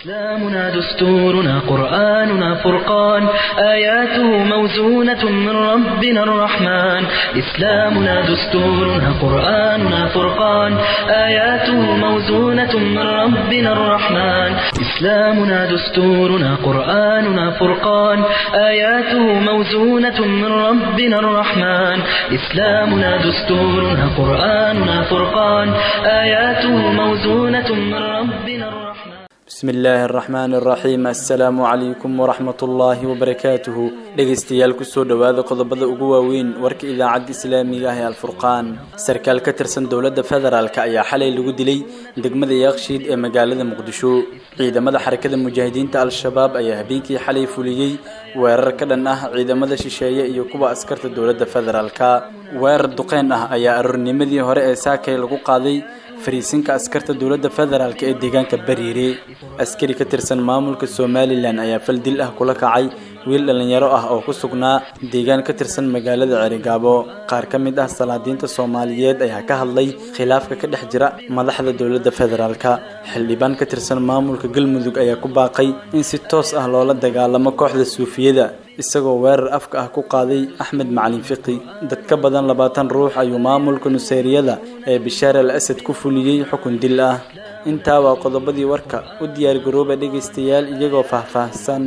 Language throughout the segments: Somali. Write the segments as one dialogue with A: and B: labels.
A: إسلامنا دستورنا قرآننا فرقان آياته موزونة من ربنا الرحمن إسلامنا دستورنا قرآننا فرقان آياته موزونة من ربنا الرحمن إسلامنا دستورنا قرآننا فرقان آياته موزونة من ربنا الرحمن إسلامنا دستورنا قرآننا فرقان آياته موزونة من ربنا الرحمن
B: bismi illaahi araxmaan araxiim assalaamu calaykum waraxmat ullaahi wabarakaatuhu dhegaystayaal kusoo dhowaada qodobada ugu waaweyn warka idaacadda islaamiga ah ee alfurqaan sarkaal ka tirsan dowladda federaalk ayaa xalay lagu dilay degmada yaaqshiid ee magaalada muqdisho ciidamada xarakada mujaahidiinta al-shabaab ayaa habeenkii xalay fuliyey weerar ka dhan ah ciidamada shisheeye iyo kuwa askarta dowladda federaalka weerar duqeyn ah ayaa aroornimadii hore ee saakay lagu qaaday fariisinka askarta dowladda federaalk ee deegaanka bariire askari ka tirsan maamulka somalilan ayaa fal dil ah kula kacay wiil dhallinyaro ah oo ku sugnaa deegaan ka tirsan magaalada cerigaabo qaar ka mid ah salaadiinta soomaaliyeed ayaa ka hadlay khilaafka ka dhex jira madaxda dowladda federaalka xildhibaan ka tirsan maamulka galmudug ayaa ku baaqay in si toos ah loola dagaalamo kooxda suufiyada isagoo weerar afka ah ku qaaday axmed macalin fiqi dad ka badan labaatan ruux ayuu maamulka nuseyriyada ee bishaar al asad ku fuliyey xukun dil ah intaa waa qodobadii warka u diyaargarooba dhegaystayaal iyagoo faahfaahsan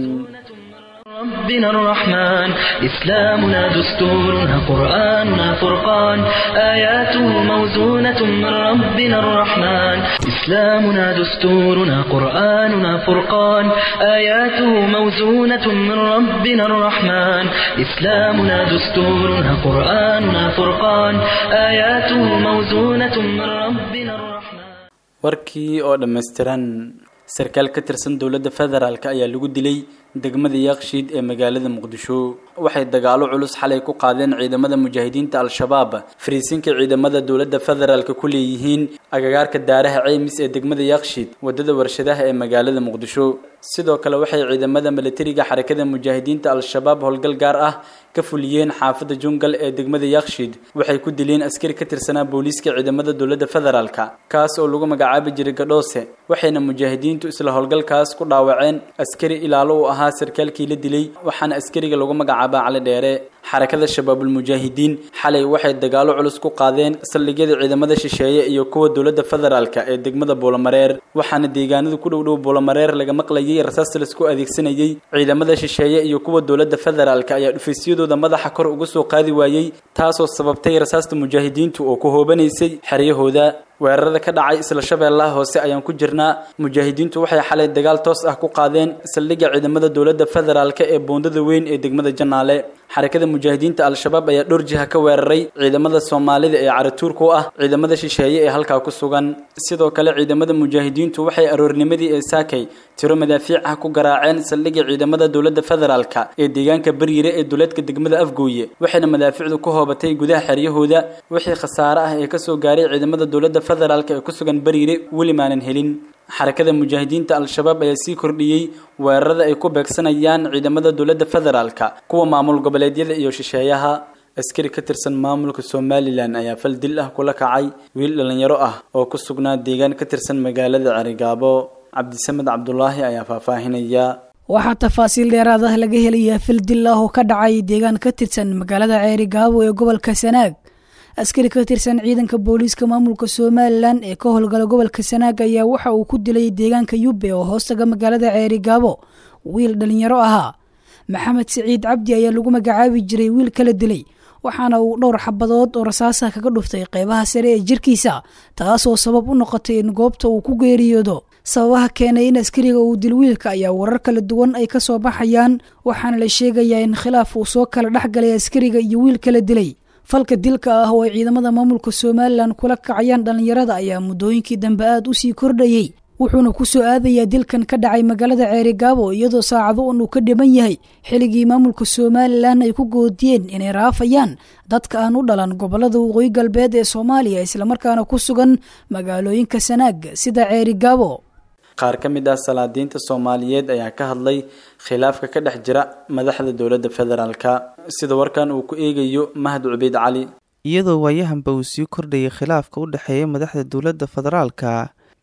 A: ربنا الرحمن إسلامنا دستورنا قرآننا فرقان آياته موزونة من ربنا الرحمن إسلامنا دستورنا قرآننا فرقان آياته موزونة من ربنا الرحمن إسلامنا دستورنا قرآننا فرقان آياته موزونة من ربنا الرحمن
B: warkii oo dhammaystiran sarkaal ka tirsan dowladda federaalk ayaa lagu dilay degmada yaaqshiid ee magaalada muqdisho waxay dagaalo culus xalay ku qaadeen ciidamada mujaahidiinta al-shabaab fariisinka ciidamada dowladda federaalk ku leeyihiin agagaarka daaraha ceymis ee degmada yaaqshiid wadada warshadaha ee magaalada muqdisho sidoo kale waxay ciidamada milatariga xarakada mujaahidiinta al-shabaab howlgal gaar ah ka fuliyeen xaafada jungal ee degmada yaaqshiid waxay ku dileen askari ka tirsanaa booliiska ciidamada dowladda federaalk kaas oo lagu magacaabi jiray gadhoose waxayna mujaahidiintu isla howlgalkaas ku dhaawaceen askari ilaalo u ahaa sarkaalkii la dilay waxaana askariga lagu magacaabaa cali dheere xarakada shabaabulmujaahidiin xalay waxay dagaalo culus ku qaadeen saldhigyada ciidamada shisheeye iyo kuwa dowladda federaalk ee degmada buulamareer waxaana deegaanada ku dhowdhow buulamareer laga maqlayay rasaas laisku adeegsanayay ciidamada shisheeye iyo kuwa dowladda federaalk ayaa dhufaysyadooda madaxa kor uga soo qaadi waayey taasoo sababtay rasaasta mujaahidiintu oo ku hoobanaysay xeryahooda weerarada ka dhacay isla shabeellaha hoose ayaan ku jirnaa mujaahidiintu waxay xalay dagaal toos ah ku qaadeen saldhigga ciidamada dowladda federaalk ee boondada weyn ee degmada janaale xarakada mujaahidiinta al-shabaab ayaa dhowr jiha ka weeraray ciidamada soomaalida ee caratuurka u ah ciidamada shisheeye ee halkaa ku sugan sidoo kale ciidamada mujaahidiintu waxay aroornimadii ee saakay tiro madaafiic ah ku garaaceen saldhigga ciidamada dowladda federaalk ee deegaanka bariire ee duleedka degmada afgooye waxayna madaafiicdu ku hoobatay gudaha xeryahooda wixii khasaare ah ee kasoo gaaray ciidamada dowladda federaalk ee ku sugan bariire weli maanan helin xarakada mujaahidiinta al-shabaab ayaa sii kordhiyey weerarada ay ku beegsanayaan ciidamada dowladda federaalk kuwa maamul goboleedyada iyo shisheeyaha askari ka tirsan maamulka somalilan ayaa fal dil ah kula kacay wiil dhallinyaro ah oo ku sugnaa deegaan ka tirsan magaalada cerigaabo cabdisamed cabdulaahi ayaa faahfaahinaya
C: waxaa tafaasiil dheeraad ah laga helayaa fil dil ah oo ka dhacay deegaan ka tirsan magaalada ceerigaabo ee gobolka sanaag askari ka tirsan ciidanka booliiska maamulka somalilan ee ka howlgala gobolka sanaag ayaa waxa uu ku dilay deegaanka yubbe oo hoostaga magaalada ceerigaabo wiil dhallinyaro ahaa maxamed siciid cabdi ayaa lagu magacaabi jiray wiil kala dilay waxaana uu dhowr xabadood oo rasaasa kaga dhuftay qeybaha sare ee jirkiisa taasoo sabab u noqotay in goobta uu ku geeriyoodo sababaha keenay in askariga uu dil wiilka ayaa warar kala duwan ay ka soo baxayaan waxaana la sheegayaa in khilaaf uu soo kala dhex galay askariga iyo wiil kala dilay falka dilka ah oo ay ciidamada maamulka somalilan kula kacayaan dhallinyarada ayaa muddooyinkii dambe aada u sii kordhayey wuxuuna ku soo aadayaa dilkan ka dhacay magaalada ceerigaabo iyadoo saacado un uu ka dhiman yahay xilligii maamulka somalilan ay ku goodiyeen inay raafayaan dadka aan u dhalan gobolada waqooyi galbeed ee soomaaliya islamarkaana ku sugan magaalooyinka sanaag sida ceerigaabo
B: qaar ka mid ah salaadiinta soomaaliyeed ayaa ka hadlay khilaafka ka dhex jira madaxda dowladda federaalka sida warkan uu ku eegayo mahad cubeyd cali
D: iyadoo waayahanba uu sii kordhayay khilaafka u dhexeeya madaxda dowladda federaalka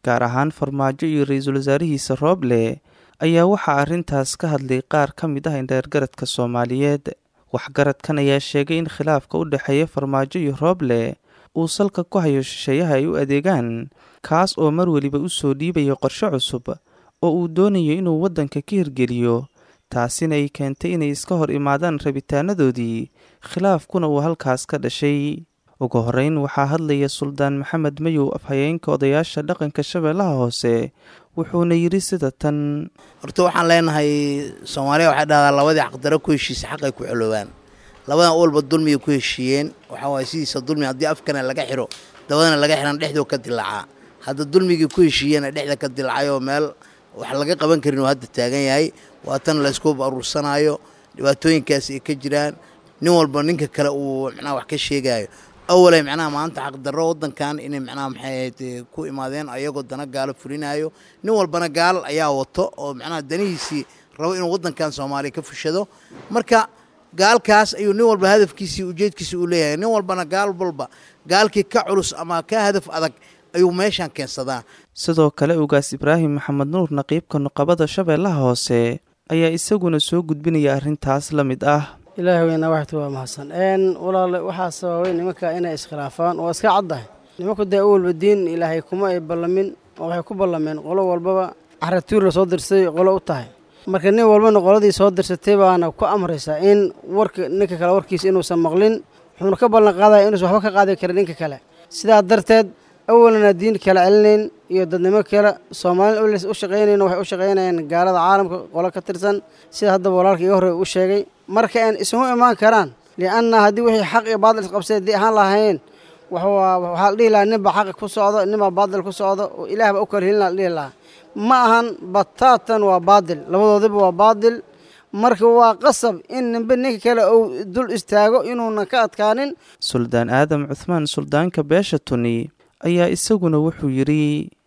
D: gaar ahaan farmaajo iyo ra-iisul wasaarihiisa rooble ayaa waxaa arrintaas ka hadlay qaar ka mid ah indheergaradka soomaaliyeed waxgaradkan ayaa sheegay in khilaafka u dhexeeya farmaajo iyo rooble uu salka ku hayo shisheeyaha ay u adeegaan kaas oo mar weliba u soo dhiibayo qorshe cusub oo uu doonayo inuu waddanka ka hirgeliyo taasina ay keentay inay iska hor imaadaan rabitaanadoodii khilaafkuna uu halkaas ka dhashay ugu horreyn waxaa hadlaya suldaan maxamed mayow afhayeenka odayaasha dhaqanka shabeellaha hoose wuxuuna yidhi sida tan
E: horta waxaan leenahay soomaaliya waxay dhahdaa labadii xaqdaro ku heshiisa xaqay ku xoloobaan labadan walba dulmiyay ku heshiiyeen waxaa waay sidiisa dulmi haddii afkana laga xiro dabadana laga xiran dhexdoo ka dilaacaa hadda dulmigii ku heshiiyena dhexda ka dilacay oo meel wax laga qaban karin oo hadda taagan yahay waatan laysku aruursanaayo dhibaatooyinkaas ay ka jiraan nin walba ninka kale uu macnaha wax ka sheegaayo awalay macnaha maanta xaqdarro waddankan inay macnaha maxay ahayd ku imaadeen ayagoo dana gaalo fulinaayo nin walbana gaal ayaa wato oo macnaha danihiisii rabo inuu waddankan soomaaliya ka fushado marka gaalkaas ayuu nin walba hadafkiisii ujeedkiisi uu leeyahay nin walbana gaal walba gaalkii ka culus ama ka hadaf adag ayuu meeshan keensadaa
D: sidoo kale ugaas ibraahim maxamed nuur naqiibka nuqabada shabeellaha hoose ayaa isaguna soo gudbinaya arrintaas la mid ah
F: ilaahi weyna waxtu waa mahadsan n walaale waxaa sababay nimanka inay iskhilaafaan waa iska caddahay nimanku dee u walba diin ilaahay kuma ay ballamin oo waxay ku ballameen qolo walbaba caratuur la soo dirsay qolo u tahay marka nin walbana qoladii soo dirsatay baana ku amraysaa in warka ninka kale warkiisa inuusan maqlin wuxuuna ka ballan qaadaya inuusan waxba ka qaadi karin ninka kale sidaa darteed awalana diin kala celinayn iyo dadnimo kale soomaalin u shaqaynayn waxay u shaqaynayaan gaalada caalamka qolo ka tirsan sida haddaba walaalka iga horey u sheegay marka aan isugu imaan karaan lianna haddii wixii xaq iyo baadil isqabsay haddii ahaan lahayn waxaa la dhihi lahaa ninbaa xaqi ku socdo ninbaa baadil ku socdo oo ilaahba u kala helin la dhihi lahaa ma ahan bataatan waa baadil labadoodiba waa baadil marka waa qasab in ninbe ninka kale uu dul istaago inuunan ka adkaanin
D: suldaan aadam cuhmaan suldaanka beesha tuni ayaa isaguna wuxuu yidhi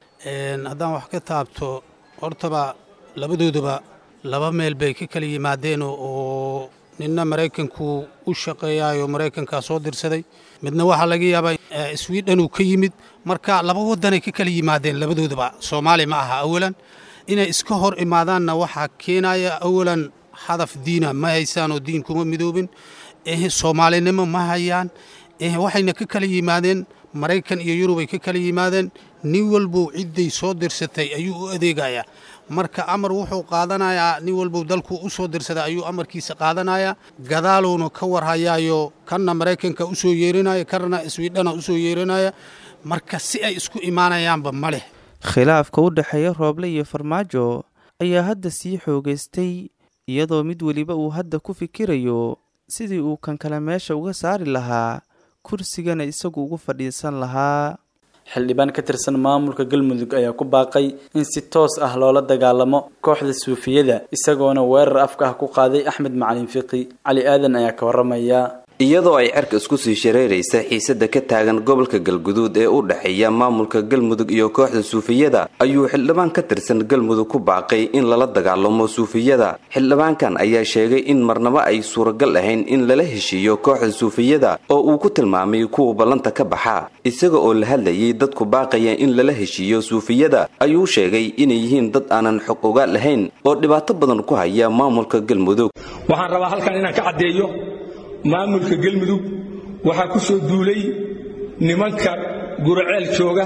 G: haddaan wax ka taabto hortaba labadooduba laba meel bay ka kala yimaadeen oo ninna maraykanku u shaqeeyaayo maraykankaa soo dirsaday midna waxaa laga yaabaa swidhen uu ka yimid marka laba waddanay ka kala yimaadeen labadooduba soomaali ma aha awalan inay iska hor imaadaanna waxaa keenaya awalan hadaf diina ma haysaan oo diin kuma midoobin soomaalinimo ma hayaan waxayna ka kala yimaadeen maraykan iyo yurubay ka kala yimaadeen nin walbow cidday soo dirsatay ayuu u adeegayaa marka amar wuxuu qaadanayaa nin walbow dalkuu u soo dirsaday ayuu amarkiisa qaadanayaa gadaaluuna ka warhayaayo kanna maraykanka u soo yeerinaya kanna iswiidhana u soo yeerinaya marka si ay isku imaanayaanba ma leh
D: khilaafka u dhexeeya rooble iyo farmaajo ayaa hadda sii xoogaystay iyadoo mid weliba uu hadda ku fikirayo sidii uu kan kale meesha uga saari lahaa kursigana isagu ugu fadhiisan lahaa
B: xildhibaan ka tirsan maamulka galmudug ayaa ku baaqay in si toos ah loola dagaalamo kooxda suufiyada isagoona weerar afka ah ku qaaday axmed macalin fiqi cali aadan ayaa ka waramaya
H: iyadoo ay cerka isku sii shareeraysa xiisada ka taagan gobolka galguduud ee u dhexeeya maamulka galmudug iyo kooxda suufiyada ayuu xildhibaan ka tirsan galmudug ku baaqay in lala dagaalamo suufiyada xildhibaankan ayaa sheegay in marnabo ay suuragal ahayn in lala heshiiyo kooxda suufiyada oo uu ku tilmaamay kuwa ballanta ka baxa isaga oo la hadlayay dadku baaqaya in lala heshiiyo suufiyada ayuu sheegay inay yihiin dad aanan xog ogaal lahayn oo dhibaato badan ku haya maamulka galmudug
I: waxaan rabaa halkan inaan ka caddeeyo maamulka gelmudug waxaa ku soo duulay nimanka guraceel jooga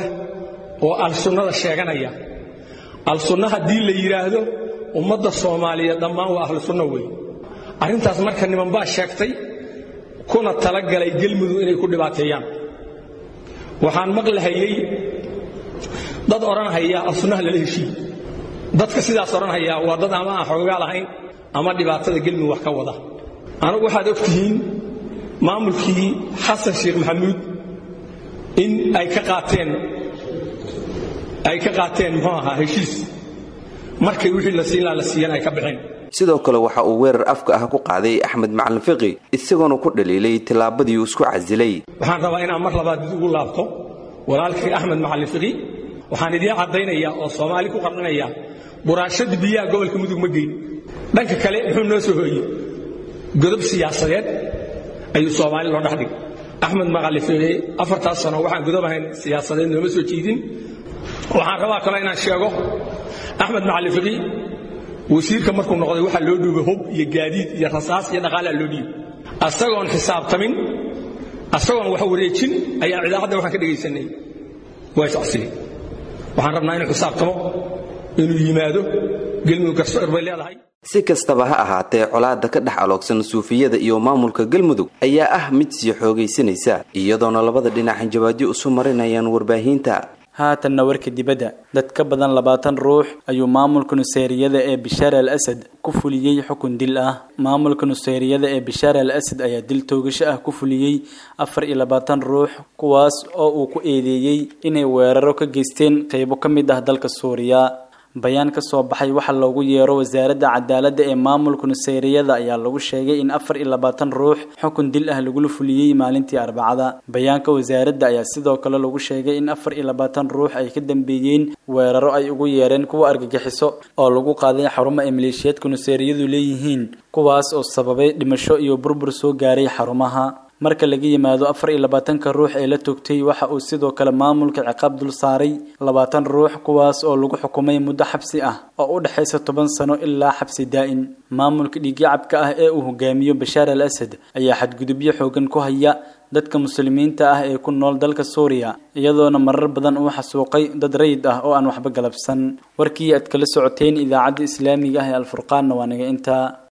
I: oo al-sunnada sheeganaya al-sunna haddii la yidhaahdo ummadda soomaaliyeed dhammaan waa ahlu sunno wey arrintaas marka niman baa sheegtay kuna talagalay gelmudug inay ku dhibaateeyaan waxaan maqlahayey dad odhanhaya al-sunnaha lala heshiiy dadka sidaas odhanhaya waa dad ama aan xoogaa lahayn ama dhibaatada gelmudug wax ka wada anagu waxaad og tihiin maamulkii xasan sheekh maxamuud in ay ka qaateen ay ka qaateen muxuu ahaa heshiis markay wixii la siin laha la siiyan ay ka baxeen
H: sidoo kale waxa uu weerar afka ah ku qaaday axmed macalin fiqi isagoona ku dhaliilay tillaabadii uu isku casilay
I: waxaan rabaa inaan mar labaad dib ugu laabto walaalkii axmed macalin fiqi waxaan idiin caddaynayaa oo soomaali ku qarninayaa buraashadii biyaha gobolka mudug ma geyn dhanka kale muxuu noo soo hooyey godob siyaasadeed ayuu soomaali loo dhexdhigay axmed maqalife afartaas sano waxaan godob ahayn siyaasadeed nooma soo jiidin waxaan rabaa kale inaan sheego axmed macali fiqi wasiirka markuu noqday waxaa loo dhiibay hub iyo gaadiid iyo rasaas iyo dhaqaalaa loo dhiibay asagoon xisaabtamin asagoon wax wareejin ayaan idaacadda waxaan ka dhegaysanay waa iscasili waxaan rabnaa inuu xisaabtamo inuu yimaado gelmudug garsoor bay leedahay
H: si kastaba ha ahaatee colaadda ka dhex aloogsan suufiyada iyo maamulka galmudug ayaa ah mid sii xoogaysanaysa iyadoona labada dhinac hanjabaadyo isu marinayaan warbaahinta
B: haatanna warka dibadda dad ka badan labaatan ruux ayuu maamulka nuseyriyada ee bishaar al asad ku fuliyey xukun dil ah maamulka nuseyriyada ee bishaar al asad ayaa dil toogasho ah ku fuliyey afar iyo labaatan ruux kuwaas oo uu ku eedeeyey inay weeraro ka geysteen qeybo ka mid ah dalka suuriya bayaan ka soo baxay waxa loogu yeero wasaaradda cadaaladda ee maamulka nuseyriyada ayaa lagu sheegay in afar iyo labaatan ruux xukun dil ah lagula fuliyey maalintii arbacada bayaanka wasaaradda ayaa sidoo kale lagu sheegay in afar iyo labaatan ruux ay ka dambeeyeen weeraro ay ugu yeereen kuwa argagixiso oo lagu qaaday xarumo ay maleeshiyaedka nuseyriyadu leeyihiin kuwaas oo sababay dhimasho iyo burbur soo gaaray xarumaha marka laga yimaado afar iyo labaatanka ruux ee la toogtay waxa uu sidoo kale maamulka ciqaab dul saaray labaatan ruux kuwaas oo lagu xukumay muddo xabsi ah oo u dhexaysa toban sano ilaa xabsi daa'in maamulka dhiigyacabka ah ee uu hogaamiyo bashaar al asad ayaa xadgudubyo xoogan ku haya dadka muslimiinta ah ee ku nool dalka suuriya iyadoona marar badan uu xasuuqay dad rayid ah oo aan waxba galabsan warkii aad kala socoteen idaacadda islaamiga ah ee alfurqaanna waa naga intaa